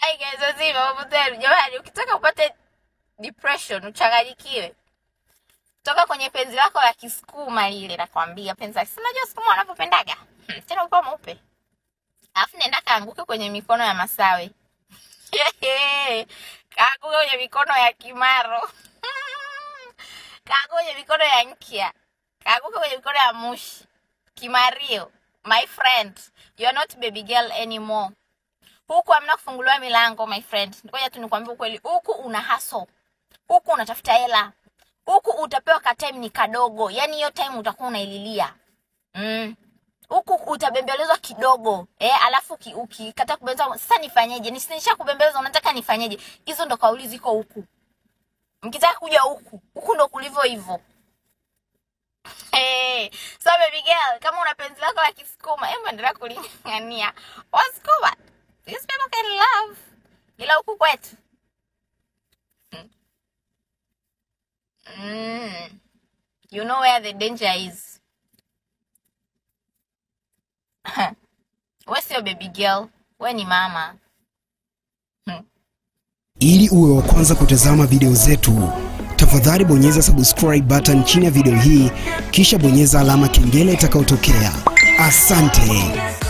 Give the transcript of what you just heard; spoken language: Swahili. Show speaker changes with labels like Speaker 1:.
Speaker 1: Ai guys, wazima mambo zenu jamani, ukitaka upate depression uchanganyikiwe, toka kwenye penzi lako la kisukuma lile, nakwambia penzi la kisukuma, unajua sukuma wanavyopendaga hmm, tena ukiwa mweupe, alafu nenda kaanguke kwenye mikono ya masawe kaanguke kwenye mikono ya kimaro kaanguke kwenye mikono ya nkia kaanguke kwenye mikono ya mushi kimario my friend you are not baby girl anymore huku hamna kufunguliwa milango my friend ngoja tu nikwambie ukweli huku una haso huku unatafuta hela huku utapewa ka time ni kadogo yani hiyo time utakuwa unaililia mm huku utabembelezwa kidogo eh, alafu ki- ukikata kubembelezwa sasa nifanyeje nisha kubembelezwa unataka nifanyeje hizo ndo kauli ziko huku mkitaka kuja huku huku ndo kulivyo hivyo Hey, so baby girl, kama una penzi lako la kisukuma, hebu endelea kulingania. Wasukuma, these people can love. Ila huku kwetu. Mm. You know where the danger is. We sio baby girl, we ni mama.
Speaker 2: Ili uwe wa kwanza kutazama video zetu, tafadhali bonyeza subscribe button chini ya video hii, kisha bonyeza alama kengele itakayotokea. Asante.